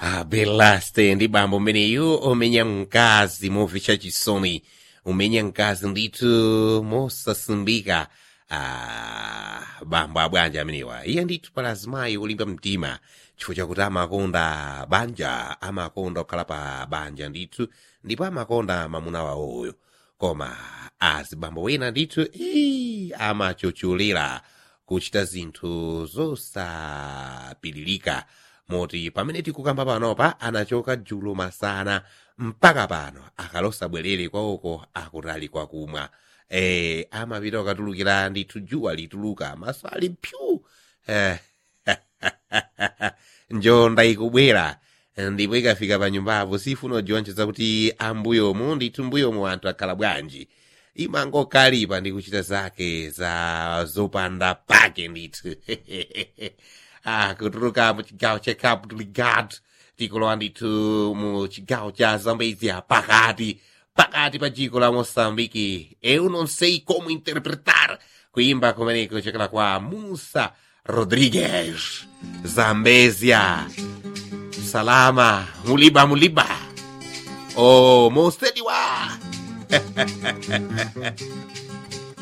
Ah, belaste ndi bambo mmeneyu umenya mkazi movicha chisoni umenya mkazi ndithu mosasimbika ah, bambo abwanja amenewa iye ndithu pala azimayi olimba mtima chifukwa chakuti amakonda banja amakonda kukhala pa banja ndithu ndipo amakonda mamuna wawoyo koma azibambo wena ndithu ii, amachochulera kuchita zinthu zosapiririka moti pamene tikukamba panopa anachoka dzulo masana mpaka pano akalosabwerere kwawoko akutali kwakumwa eh, amapita ukatulukira ndithu dzuwa lituluka maso ali pyu eh, njonda ikubwera ndipo ikafika pa nyumbapo sifuna ujiwonjeza kuti ambuyomu ndithu mbuyomu anthu akhala bwanji imangokalipa ndi kuchita zake za zopanda pake ndithu ah, kutuluka mu chigawo cha cabo delgado tikulowa ndithu mu chigawo cha zambezia pakati pakati pa dziko la moçambique eu não sei como interpretar kuimba kumeneko kuchokera kwa musa rodrigues zambezia salama muliba muliba oh mosediwa